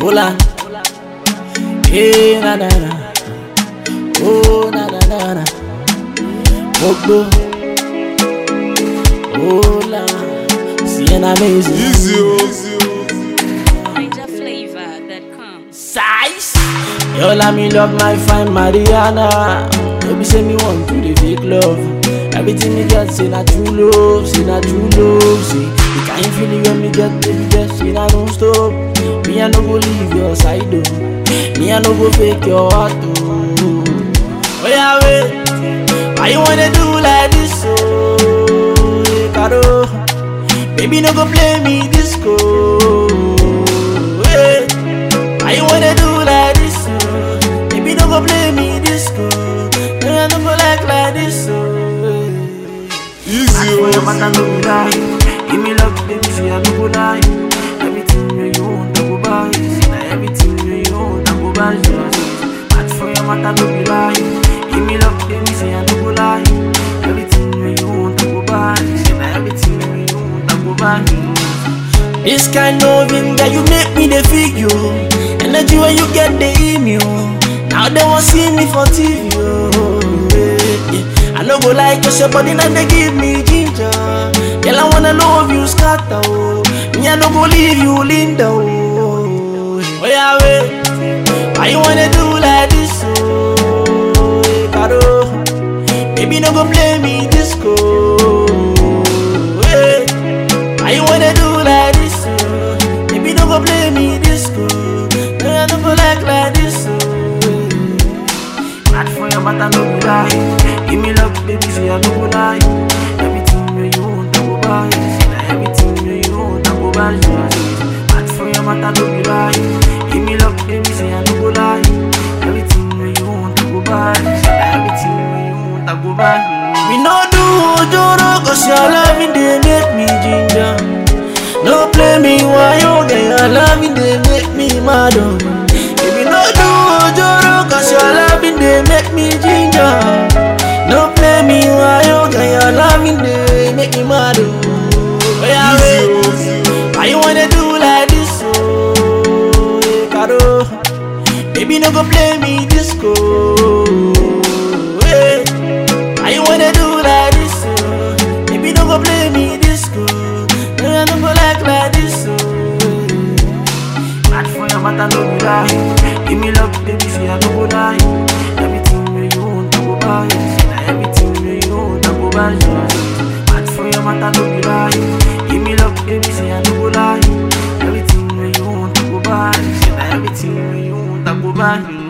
Hola. Hey, na na na. Oh, na na na na. Gbogbo. Hola. Sienna amazing. Easy, oh. Ninja flavor that comes. Size. Yo, let me love my fine Mariana. Baby, say me want to the fake love. Everything me get, say na true love, say na true love. Say the kind feeling when me get, baby, just say na don't stop. Me I no go leave your side, oh. Me I no go fake your heart, oh. Oh yeah, wait. Why you wanna do like this, oh? Hey, Caro. Baby, no go play me disco. Hey. Why you wanna do like this? Oh? Baby, no go play me disco. Hey, I no go like like this. Oh. Easy, For your oh. matter, no be lie. Give me love, baby, say I no go lie. Everything you you want, I go buy. Say na everything you you want, I go buy. Match for your matter, no be lie. Give me love, baby, say I no go lie. Everything you you want, I go buy. Say na everything you you want, I go buy. This kind of loving that you make me the feel you. Energy when you get the email. Now they want see me for TV. Oh, yeah, yeah. I no go like your body now they give me ginger. Girl I wanna love you scatter. Oh. Me I no go leave you Linda. Oh, oh yeah wait. Why you wanna do like this? Oh, hey, Caro. Baby no go play me disco. Hey. Why you wanna do like this? Oh? Baby, don't go play me disco. No, I don't go like like this. Oh. Mad for your matter, no go lie. Give me love, baby, say I no go lie. Everything you you want, I go buy. Say na everything you you want, I go buy. Mad for your matter, no go lie. Give me love, baby, say I no go lie. Everything you you want, I go buy. Say na everything you you want, I go buy. We no do ojoro, cause your loving they make me ginger. No play me while you get your loving they make me mad. Oh. If you no do ojoro, cause your loving they make me ginger. No play me while you get your loving they make me mad. Oh, yeah, Easy, wait. oh. Why you wanna do like this? Oh, hey, Caro. Baby, no go play me disco. Hey. Why you wanna do like this? Oh? Baby, no go play me disco. No, I no go like like this. Oh. Mad for your matter, no be lie. Give me love, baby, say I no go lie. Everything you you want, I go buy. Say na everything you you want, I go buy. Mad for your matter, no be lie. Give me love, baby, say I no go lie. Everything you you want, I go buy. Say na everything you you want, I go buy.